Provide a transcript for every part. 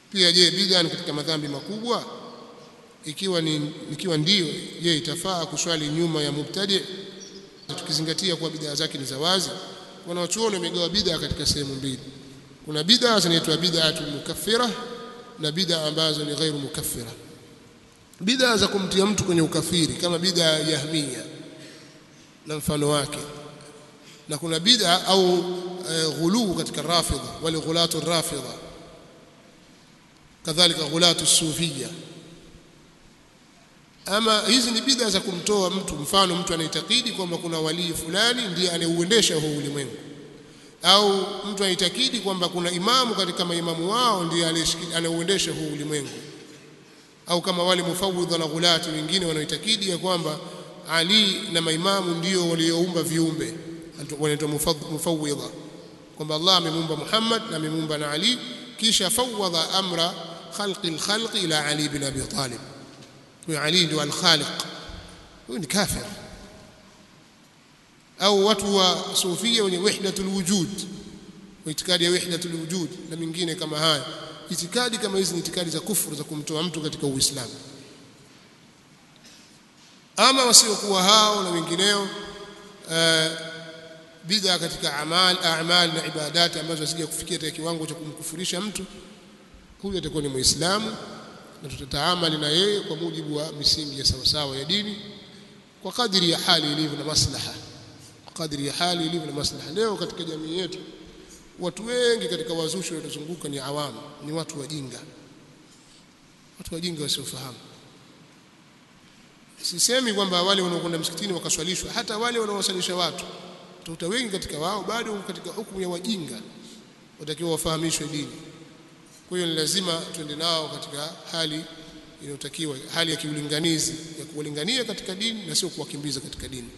pia je bid'a ni katika madhambi makubwa ikiwa ni ikiwa ndiyo je itafaa kuswali nyuma ya mubtadi tukizingatia kuwa bid'a zake ni za wazi wanawachuoni wamegawa bid'a katika sehemu mbili kuna bid'a zinaitwa bid'atu mukaffira na bid'a ambazo ni ghairu mukaffira bid'a za kumtia mtu kwenye ukafiri kama bid'a ya jahmiya na mfano wake na kuna bid'a au e, ghuluu katika rafidha wale ghulatu rafidha kadhalika ghulatu sufia ama hizi ni bid'a za kumtoa mtu mfano mtu anaitakidi kwamba kuna walii fulani ndiye anayeuendesha huu ulimwengu au mtu anaitakidi kwamba kuna imamu katika maimamu wao ndiye anayeuendesha huu ulimwengu au kama wale mufawidha na ghulati wengine wanaoitakidi ya kwamba Ali na maimamu ndio walioumba viumbe wanaitwa mufawidha kwamba Allah amemuumba Muhammad na amemuumba na Ali kisha fawadha amra khalqi alkhalqi ila Ali bin Abi Talib huyo Ali ndio alkhaliq huyo ni kafir au watu wa sufia wenye wahdatul wujud itikadi ya wahdatul wujud na mingine kama haya itikadi kama hizi ni itikadi za kufuru za kumtoa mtu katika uislamu ama wasiokuwa hao na wengineo uh, bid'a katika amal a'mal na ibadati ambazo zisije kufikia katika kiwango cha kumkufurisha mtu huyu atakuwa ni muislamu na tutataamali na yeye kwa mujibu wa misingi ya sawasawa ya dini kwa kadiri ya hali ilivyo na maslaha kwa kadiri ya hali ilivyo na maslaha leo katika jamii yetu watu wengi katika wazushi waliozunguka ni awamu ni watu wajinga watu wajinga wasiofahamu sisemi kwamba wale wanaokwenda msikitini wakaswalishwa hata wale wanaowasalisha watu utakuta wengi katika wao bado katika hukumu ya wajinga watakiwa wafahamishwe dini kwa hiyo ni lazima tuende nao katika hali inayotakiwa hali ya kiulinganizi ya kuwalingania katika dini na sio kuwakimbiza katika dini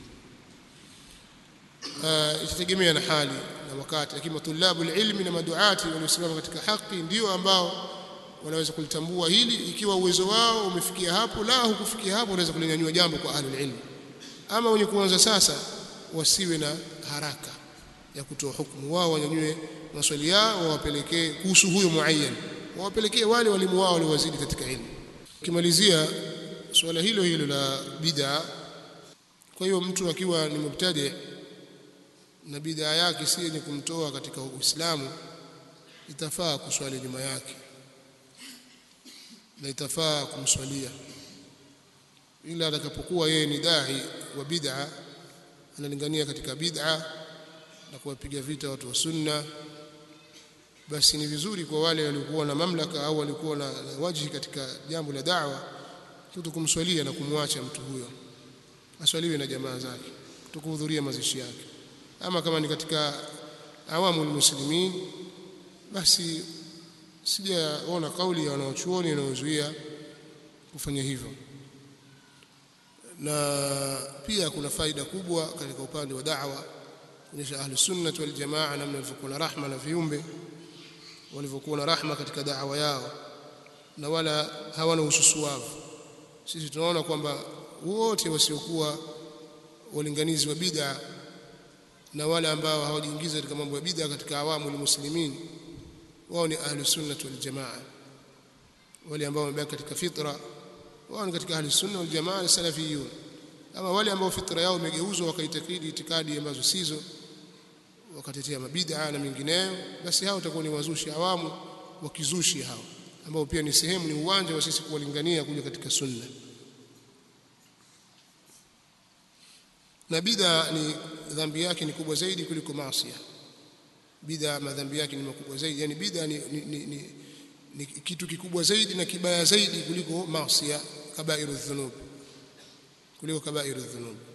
uh, itategemea na hali na wakati lakini matulabu ilmi na maduati waliosimama katika haki ndio ambao wanaweza kulitambua hili ikiwa uwezo wao umefikia hapo la hukufikia hapo wanaweza kulinyanyua jambo kwa ahlul ilmi ama wenye kuanza sasa wasiwe na haraka ya kutoa hukumu wao wanyanyue maswali yao wawapelekee kuhusu huyo muayyan wawapelekee wale walimu wao waliowazidi katika ilmu kimalizia suala hilo hilo la bid'a kwa hiyo mtu akiwa ni mubtadi na bid'a yake si yenye kumtoa katika Uislamu itafaa kuswali nyuma yake na itafaa kumswalia ila atakapokuwa yeye ni dai wa bid'a analingania katika bid'a na kuwapiga vita watu wa sunna basi ni vizuri kwa wale waliokuwa na mamlaka au walikuwa na, na wajihi katika jambo la da'wa kuto kumswalia na kumwacha mtu huyo aswaliwe na jamaa zake kutokuhudhuria mazishi yake ama kama ni katika awamu muslimin basi sijaona kauli ya wanaochuoni inayozuia kufanya hivyo na pia kuna faida kubwa katika upande wa da'wa kuonyesha ahli sunnah wal jamaa namna walivyokuwa na rahma na viumbe walivyokuwa na rahma katika da'wa yao na wala hawana ususuavu sisi tunaona kwamba wote wasiokuwa walinganizi wa bid'a na wale ambao hawajiingiza katika mambo ya bid'a katika awamu muslimin wao ni ahli sunnah wal jamaa wale ambao wamebaki katika fitra wao ni katika ahli sunna wal jamaa salafiyun ama wale ambao fitra yao imegeuzwa wakaitakidi itikadi ambazo sizo wakatetea mabid'a na mengineyo basi hao watakuwa ni wazushi awamu wakizushi hao ambao pia ni sehemu ni uwanja wa sisi kuwalingania kuja katika sunna na bid'a ni dhambi yake ni kubwa zaidi kuliko maasi bid'a madhambi yake ni makubwa zaidi yani bid'a ni, ni, ni, ni, ni kitu kikubwa zaidi na kibaya zaidi kuliko maasi kabairu dhunub kuliko kabairu dhunub